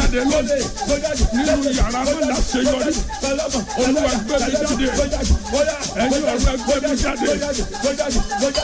jáde lónìí nínú yàrá mi láṣeyọrí olúwa gbé mi jáde ẹ̀yin ọ̀rọ̀ gbé mi jáde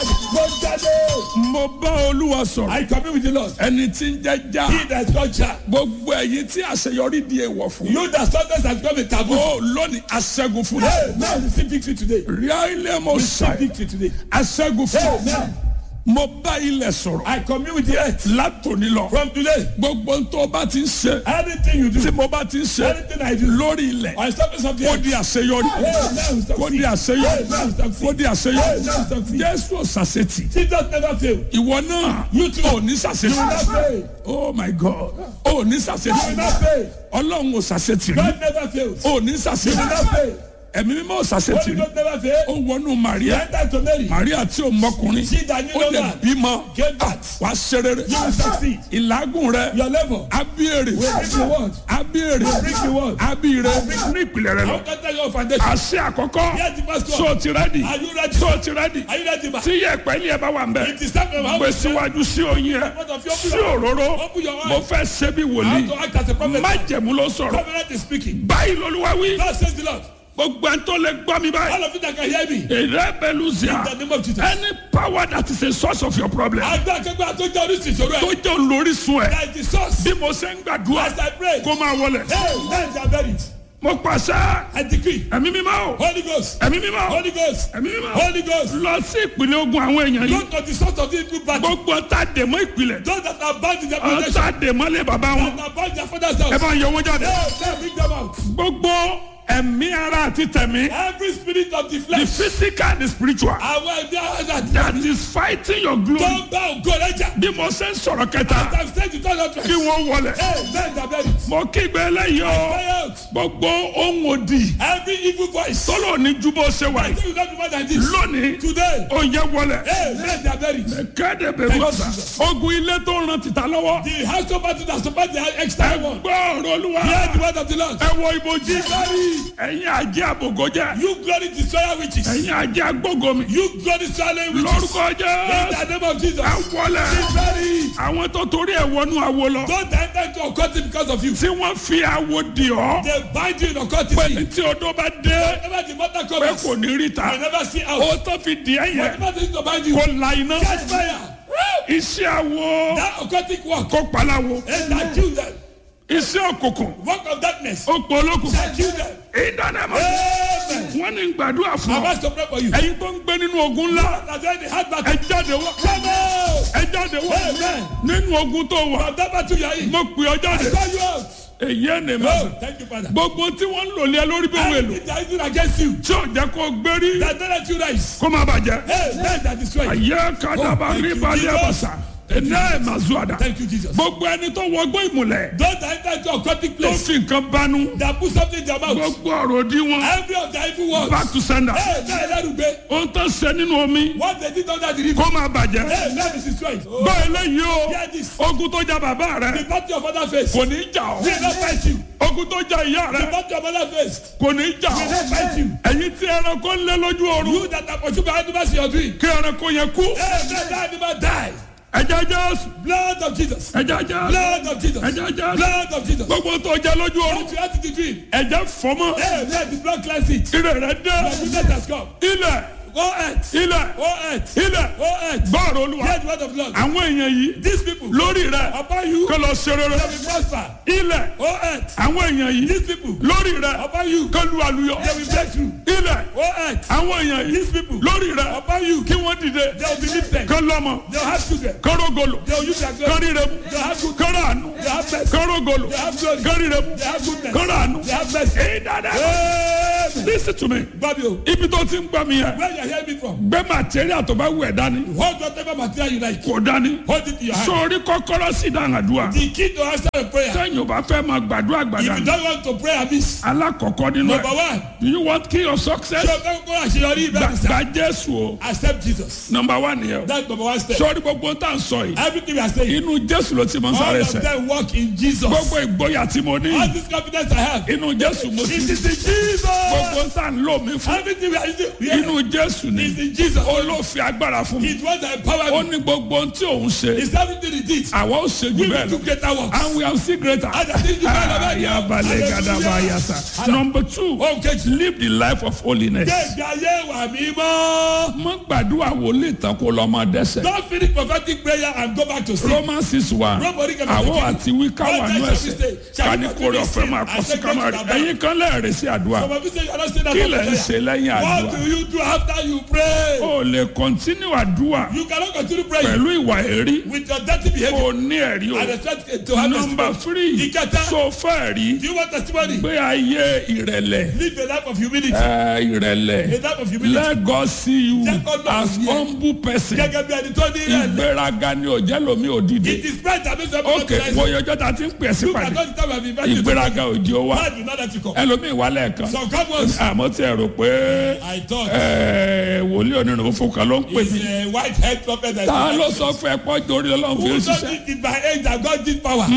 mo bá olúwa sọ̀rọ̀ I commune with the Lord. ẹni tí ń jẹ́ já He that is God shall. gbogbo ẹ̀yin tí àṣeyọrí di èèwọ̀ fún You that sometimes has become a taboo. ó lónìí aṣẹ́gun fún Hey, now you see victory today. ríálẹ̀ mo You see ṣàì victory today. aṣẹ́gun fún Amen. mo bá ilẹ̀ sọ̀rọ̀ I commune with the earth. látòní lọ From today, gbogbo ohun tó bá ti ń ṣe anything you tí do, mo bá ti ń ṣe anything I do, lórí ilẹ̀ on the surface of the kó earth, di àṣeyọrí Amen. kó di àṣeyọrí kó di àṣeyọrí jésù ṣàṣetì Jesus never fail. ìwọ náà You too. ò ní You will ṣàṣetì not fail. oh my god ò ní You will ṣàṣetì not fail. ọlọ́run ò ṣàṣetì rí God never fails. ò ní You will ṣàṣetì not fail. ẹ̀mí mímọ́ ò ṣàṣetì Holy rí God never fail. ó wọnú He maria entered to Mary. maria tí ò mọkùnrin She that knew ó no lè man bímọ gave birth. wàá ṣe rere You will succeed. ìlágùn rẹ Your level abíyèrè will bring the word. abíyèrè Will bring the word. abíyèrè ní ìpìlẹ̀ rẹ lọ How can I tell your foundation? àṣẹ àkọ́kọ́ Here's the first so one. ti rẹ́dì Are you ready? so ti rẹ́dì Are you ready, man? tí yẹ pẹ́ẹ́lí ẹ bá wà ń bẹ̀ It is time for how gbé síwájú sí oyin ẹ sí òróró Open your mo eyes. fẹ́ ṣe bí How wòlíì to act as a prophet. má jẹ̀mú ló sọ̀rọ̀ Covenant is speaking. báyìí lolúwa wí God says the Lord. gbogbo ẹni tó lè gbọ́ mi báyìí All of you that can hear me. èrè bẹ́lú In zia the name of Jesus. any power that is a source of your problem Àgbà akẹgbẹ́ àtọ́jú oríṣi ìṣòro tó ẹ̀. jẹ́ olórísun ẹ̀ That is the source. bí mo ṣe ń gbàdúrà As I pray. kó máa wọlẹ̀ Hey, men shall bear it. mo pàṣẹ I decree. ẹ̀mí mímọ́ o Holy Ghost. ẹ̀mí mímọ́ o Holy Ghost. ẹ̀mí mímọ́ o Holy Ghost. lọ sí ìpínlẹ̀ ogun àwọn èèyàn Go yìí to the source of the evil battle. gbogbo ọ̀tá dèmọ́ ìpìlẹ̀ Those that are bound in their ọ̀tá protection. dèmọ́ lé bàbá wọn That are bound in their father's ẹ house. bá ń yọ wọn jáde Hey, let bring them out. gbogbo ẹ̀mí ara àti tẹ̀mí Every spirit of the the flesh. physical and the spiritual Àwọn ẹgbẹ́ àwọn that is fighting your tó glory ń bá ògo rẹ̀ jà. bí mo ṣe ń sọ̀rọ̀ kẹta As I say to tell kí you. wọ́n wọlẹ̀ Hey, men shall bear it. mo kígbe eléyìí o Cry out. gbogbo ohun òdì Every evil voice. tọ́lọ̀ ní ju bó ṣe wà I yìí think you don't do more than this. lónìí Today. ó yẹ wọlẹ̀ Hey, men shall bear it. kéde bẹ̀rù ọ̀sà ogun ilé tó ń ran tìta lọ́wọ́ The house of battle that support the ẹ external one. gbọ́ ọ̀rọ̀ olúwa Hear the word of the Lord. ẹ wọ ibojì ẹ̀yin àjẹ́ àbògọ́jẹ́ You glory destroyer witches. ẹ̀yin àjẹ́ agbógomi You glory swallowing witches. lórúkọ In jẹ́ the name of Jesus. ẹ wọlẹ̀ Glory. àwọn tó torí ẹ̀ wọnú awo lọ Don't enter into occultism because of you. tí wọ́n fi awo di ọ́ They bind you in occultism. tí odó bá dé Whenever the mother pé comes, kò ní rí ta you never see ó out. tó fi di ẹ̀ yẹn Whatever they need to bind you, kó la iná catch fire. iṣẹ́ awo That occultic work kó palawo and that kill them. iṣẹ́ òkùnkùn Work of darkness ó pọ̀ olókùn shall kill them. ìdánimọ̀ Amen. wọ́n ní gbàdúrà fún I'm ọ asked to pray for you. ẹ̀yin tó ń gbé nínú ogun ńlá That's why the hard ẹ battle. jáde wá Come out. ẹ jáde wá Amen. nínú ogun tó wà From that battle you are in. mo pè ọ I jáde call you out. èyí ẹ̀ nìyẹn Oh, thank you, Father. gbogbo tí wọ́n ń lò lé ẹ lórí bí wọ́n èlò Everything that is used against you, tí ò jẹ́ kó gbérí that don't let you rise. kó má bàjẹ́ Hey, men that destroy you. ayé kadaba Oh, thank rí you, balẹ̀ Jesus. àbàṣà ẹ̀nà ẹ̀ máa zú àdá Thank you, Jesus. gbogbo ẹni tó wọgbọ́ ìmùlẹ̀ Those that enter into occultic tó place, fi nǹkan banú that put something in their mouth. gbogbo ọ̀rọ̀ òdì wọn Every of their evil words. back to sender Hey, that Elerugbe, ohun tó ṣe nínú omi what they did under the river. kó má bàjẹ́ Hey, that is destroyed. gbọ́ eléyìí o Hear this. ogun tó ja bàbá rẹ The battle of other face. kò ní jà ọ́ Will not fight you. ogun tó ja ìyá The rẹ battle of other face. kò ní jà Will ọ́ not fight you. ẹ̀yin tí ẹranko ń lé lójú oorun You that are pursued by animals in your dream. kí ẹranko yẹn kú Hey, let that animal die. ẹ̀jẹ̀ jésù Blood of Jesus. ẹ̀jẹ̀ jésù Blood of Jesus. ẹ̀jẹ̀ jésù Blood of Jesus. gbogbo tó jẹ lójú oorun What you had in the dream. ẹ̀jẹ̀ fọmọ Hey, let the blood cleanse it. ire rẹ dé Your goodness has come. ilẹ̀ Go earth. ilẹ̀ Go earth. ilẹ̀ Go earth. gbọ́ọ̀rọ̀ olúwa Hear the word of the Lord. àwọn èèyàn yìí These people. lórí rẹ Upon you. kó lọ ṣe rere They will prosper. ilẹ̀ Go earth. àwọn èèyàn yìí These people. lórí rẹ Upon you. kó lu àlùyọ They will break through. ilẹ̀ Go earth. àwọn èèyàn yìí These people. lórí rẹ Upon you. kí wọ́n dìde They will be lifted. kó lọ́mọ They will have children. kó rógolo They will use their kó glory. ríre mu They will have good. kó ràánú They have mercy. kó rógolo They have glory. kó ríre mu They have goodness. kó ràánú. They have mercy. èyí dáadáa Amen. listen to me Babio, ibi tó ti ń gbọ́ mi yẹn where you hear me from? gbé material tó bá wù ẹ́ dání Hold whatever material you like. kò dání Hold it in your hand. sórí kọ́kọ́rọ́ sí ìdáhàdúrà The key to answer a prayer. sẹ́yìn ò bá fẹ́ máa gbàdúrà If gbàdá you don't want to pray amiss. alákọ̀ọ́kọ́ nínú Number ẹ̀ one. do you want key of success Ṣé o fẹ́ kó àṣeyọrí Gba- ibẹ̀ mi sá? gba jésù o Accept Jesus. number one nìyẹn o That's number one step. sórí gbogbo tá à ń sọ yìí Everything we are saying. inú jésù ló ti mọ All sáré of sẹ them work in Jesus. gbogbo ìgboyà tí mo ní All this confidence I have. inú jésù mo It ti is in Jesus. gbogbo ń tà ń lò mí fún Everything we are using here inú jésù ni is in Jesus. olófin agbára fún mi It was the power. ó ní gbogbo ohun tí òun ṣe It's everything he did. àwa ó ṣe jù We bẹ́ẹ̀ will do lọ greater works. and we have seen greater. And I think you can have it. ayabalẹ̀ gadaba yasa. number two Okay. live the life of holiness. Gbẹ̀gbẹ̀ ayé wà mí mọ́. mọ gbàdúrà wòlíì tán kó lọ máa dẹ́sẹ̀. Don't finish prophetic prayer and go back to sleep. romans six one Nobody can àwọn forgive àti wíkà wà nù ẹsẹ̀ kání kórè ọ̀fẹ́ máa kọ́ sí kámárì ẹ̀yin kan lẹ́ẹ̀rẹ́ sí àdúrà Some of you say you are not saying that kí for lẹ̀ ń prayer. ṣe lẹ́yìn What àdúrà do you do after you pray? o lè continue àdúrà You cannot continue praying pẹ̀lú ìwà èrí with your dirty behavior kò ní ẹ̀rí and o expect to have number testimony. three Ìkẹta. so fẹ́ rí Do you want testimony? gbé ayé ìrẹ̀lẹ̀ Live a life of humility. ẹ, ìrẹ̀lẹ̀ A life of humility. let God see you Jẹ́ kó lọ as sí ẹ. humble person Gẹ́gẹ́ bí ẹni tó ní ìrẹ̀lẹ̀. ìgbéraga ni ò jẹ́ lómi òdìdí It is pride that makes everyone ok rise. wọ́n yọjọ́ ta ti ń pè sí Look pàdé at all the time we have invited you to ìgbéraga òjì ó wá Pride will not let you come. ẹlòmíì wà lẹ́ẹ̀kan Some come once. àmọ́ tí ẹ rò pé I thought ẹ, wòlíì onírun fún kan ló ń pè it's mí a white head prophet that ta ló sọ fún ẹ pọ́ torí ọlọ́run fi Who ń don't ṣiṣẹ́ think it by age that God did power?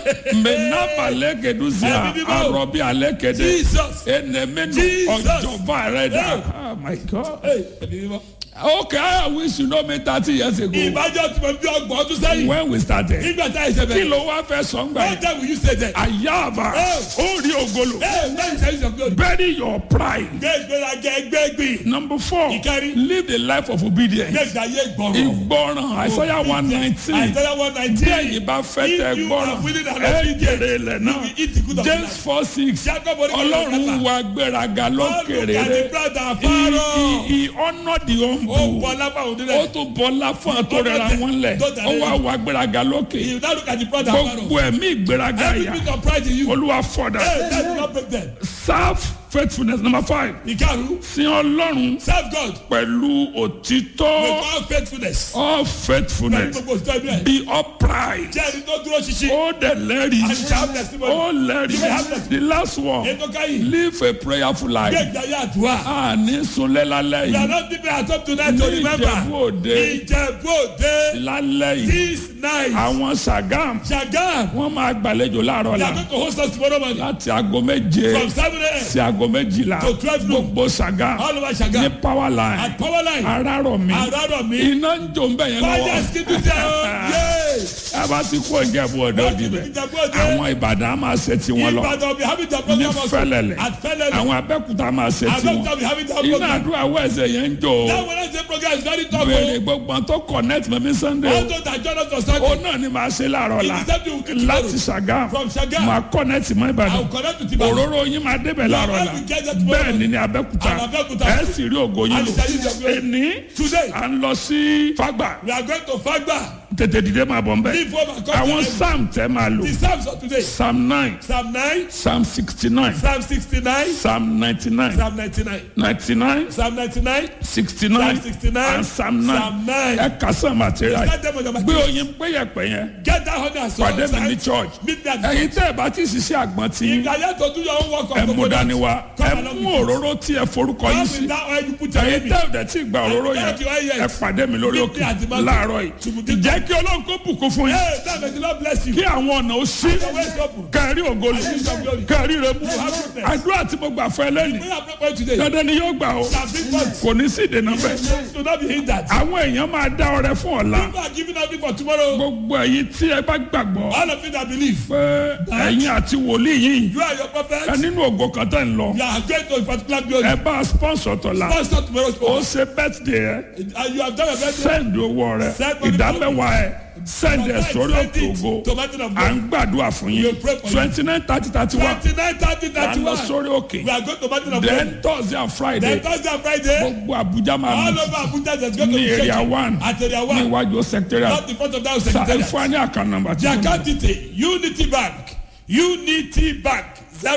mẹ́nàbà lẹ́gẹ̀dúsíà Ẹ̀mí mímọ́. arọ́bí alẹ́kẹ̀dẹ́ Jesus. ẹnẹmẹ́nu Jesus. ọjọ́bà rẹ̀ dà Hey. oh my god Hey, ẹ̀mí mímọ́. okay I wish you know me thirty years ago Ìbájọ́ tí mo bí ọgbọ̀n ọdún sẹ́yìn. when we started Nígbà tá a ṣe kí bẹ̀rẹ̀. ló wá fẹ́ sọ ń gbà One yẹn time we used to say that. àyàbà ó rí ògolo Hey, man, tell you some glory. bury your pride. Gbé ìgbéraga ẹgbẹ́ gbìn. number four Ìkẹrin. live the life of obedience. Gbé ìgbàyé gbọ̀rọ̀. ìgbọràn àìsàyà one nineteen Àìsàn one bí nineteen. ẹ̀yin bá fẹ́ tẹ If you gbọ́ràn are willing and ẹ obedient, jèrè ilẹ̀ you náà will eat the good of the james land. four six Jacob orí kan ló ọlọ́run kẹta. wa gbéraga God look lókèrè at the rẹ̀ proud and he Pharaoh. he he honour the Ó humble bọ́ lápá òun ó nílẹ̀. tún bọ́lá fún àtọ́rẹ́ra wọn lẹ̀ Tó dàrẹ́ ó wá yìí. wa gbéraga lókè You now look at the proud and Pharaoh. gbogbo ẹ̀mí ìgbéraga Every yà bit of pride in you. olúwa fọ̀dà Hey, that will not break them. serve faithfulness number five Ìkarùn. sin ọlọ́run Serve God pẹ̀lú òtítọ́ with all faithfulness. all Pẹ̀lú faithfulness gbogbo òtítọ́ inú ẹ̀. be upright Jẹ́ ẹni tó dúró ṣinṣin. ó dẹ̀ lẹ́rìí And you have testimony. ó You may have lẹ́rìí testimony. the last one Ètò káyìn. live a prayerful Gbé life ìgbàyé àdúrà. a ní sunlé lálẹ́ We are yìí not people at home tonight to ní remember. Ìjẹ̀bú Òde Ìjẹ̀bú Òde. lálẹ́ yìí This night. àwọn Sàgám Ṣàgám. wọ́n máa gbàlejò láàárọ̀ They la are going to host us tomorrow morning. láti aago méje From seven a.m. sí aago méjìlá To 12 noon. gbogbo Sàgám All over ní Ṣàgám. power line At power line. arárọ̀ mi Àràrọ̀ mi. iná ń jò ń bẹ̀ yẹn Fire lọ́wọ́ skidu tẹ o. Yay. a bá ti kó Ìjẹ̀bú Òde Wọ́n òdì ti bẹ̀ fi Ìjẹ̀bú Òde. àwọn Ìbàdàn á máa ṣe tiwọn lọ Ìbàdàn be having their ní program also. Fẹ́lẹ́lẹ̀ At Fẹ́lẹ́lẹ̀. àwọn Abẹ́òkúta máa ṣe tiwọn Abẹ́òkúta be having their iná program. àdúrà wẹ̀sẹ̀ yẹn ń jò That Wednesday program is very tough béèrè o. gbogbo tó connect mẹ́mí Sunday All o those that join us on ó Sunday. náà ni màá ṣe láàárọ̀ la It is something we do tomorrow. láti Ṣàgám From Ṣàgám. màá connect mọ́ I Ìbàdàn will connect with Ibadan. òróró yín máa débẹ̀ láàárọ̀ la When we get there tomorrow. bẹ́ẹ̀ ni ní Abẹ́òkúta And Abẹ́òkúta. ẹ̀ sì rí ògo yín And lò it shall use your glory. ẹni Today. à ń lọ sí Fágbà We are going to Fagba. tètè dìde máa bọ̀ nbẹ̀ Leave home and come àwọn to psalm tẹ́ máa lò The Psalms of today. psalm nine Psalm 9, psalm sixty nine Psalm 69, psalm ninety nine Psalm 99. ninety nine Psalm 99, sixty nine Psalm 69, and psalm nine Psalm 9. ẹ kà sàn material Start them on your gbé material. oyin péyẹpẹ yẹn Get that honey and salt. pàdé mi ní church Meet me at the ẹ̀yin tẹ́ ẹ bá ti ṣiṣẹ́ àgbọn tí If you are here to do your own work of ẹ mú coconut, dání wa come ẹ along mú with us. òróró tí ẹ forúkọ Come yín with sí that oil you put your ẹ̀yin name in. tẹ́ ẹ dẹ̀ tí gba òróró yẹn Thank you, yes. ẹ pàdé mi lórí Meet òkè me at the mountain. láàárọ̀ yìí Tumudipa. ìjẹ́ kí ọlọ́run kó bùkún fún yín Hey, that may the Lord bless you. kí àwọn ọ̀nà ó sí Your ways open. kẹrí ògolo kẹrí rẹ mú àdúrà tí mo gbà fún ẹ lẹ́nu We are prepared today. dandan ni yóò gbà ó Shall bring forth. kò ní sí ìdènà bẹ́ẹ̀ Do not be hindered. àwọn èèyàn máa dá ọrẹ fún ọ̀la People are giving up for tomorrow. gbogbo èyí tí ẹ bá gbàgbọ́ All of you that believe, pé ẹ̀yin àti wòlíì yìí you are your ẹ prophet. nínú ògo kan tẹ̀ ń lọ You are going to a particular glory. ẹ bá sponsor tọ̀la Pastor tomorrow's ó program. ṣe birthday ẹ And you have done a very send owó rẹ Send money ìdámẹ́wàá ẹ send ẹ sórí òkè ògo to mountain of à God. ń gbàdúrà fún yín We pray for you. twenty nine thirty thirty one 29, 30, à ń lọ 31. sórí òkè We are going to mountain of God. then thursday and friday Then Thursday and Friday, gbogbo abuja máa all mú over Abuja, there's going to ní be area church. one At area ní one. iwájú secretariat Not the front of that sa ẹ secretariat. fún wa ní àkànnà nàmbà tí The mo ní. account detail, Unity Bank, Unity Bank,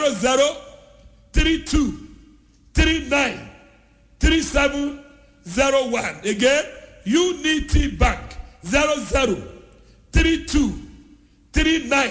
00 32 39 3701. Again, Unity Bank, 00 32 39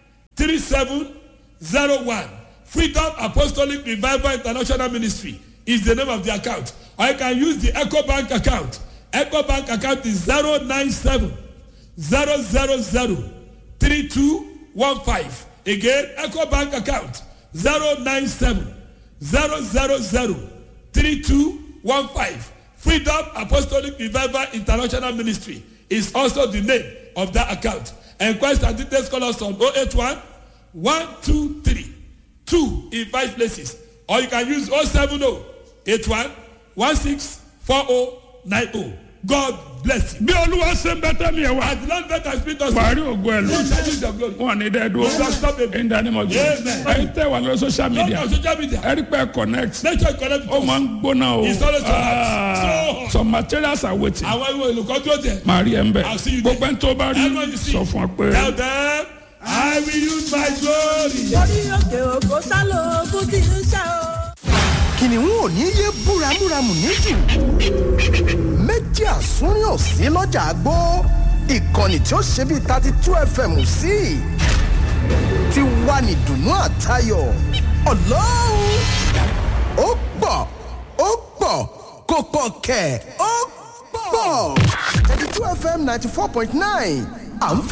3701. Freedom Apostolic Revival International Ministry is the name of the account. Or you can use the Echo Bank account. Echo Bank account is 097 000 3215. Again, Echo Bank account 097 zero zero zero three two one five freedom apostolic revival international ministry is also the name of that account enquest and details call us on oh eight one one two three two in five places or you can use oh seven oh eight one one six four oh nine oh god bless you. bí olúwa ṣe ń bẹ́tẹ̀ mi ẹ̀ wá. as the lord let us speak us. wàá rí ògo ẹ̀ lọ. Lord, shall use your glory. wọn ní dẹ́ dúró. Don't stop it. in the name of Jesus. Amen. ẹ̀yin tẹ́ wà lórí social Lord, media. on social media. ẹ rí pé connect. make sure you connect ó with máa us. ń gbóná o. It's always so hot. Ah, So hot. some materials are waiting. àwọn ìwé olùkọ́ dúró jẹ. màá rí ẹ ń bẹ̀. I'll see you there. gbogbo ẹni tó bá rí Everyone you see. sọ fún ọ pé. tell them i will use my glory. orí òkè òkò sálò ogún tí ń ṣe o. kìnìún ò ní yé búramúramù níjù méjì àsúnrín ò sí lọ́jà àgbó ìkànnì tí ó ṣe bíi thirty two fm sí ti wà ní dùnú àtayọ̀ ọlọ́run ó pọ̀ ó pọ̀ kò pọ̀ kẹ̀ ó pọ̀ thirty two fm ninety four point nine à ń fẹ́.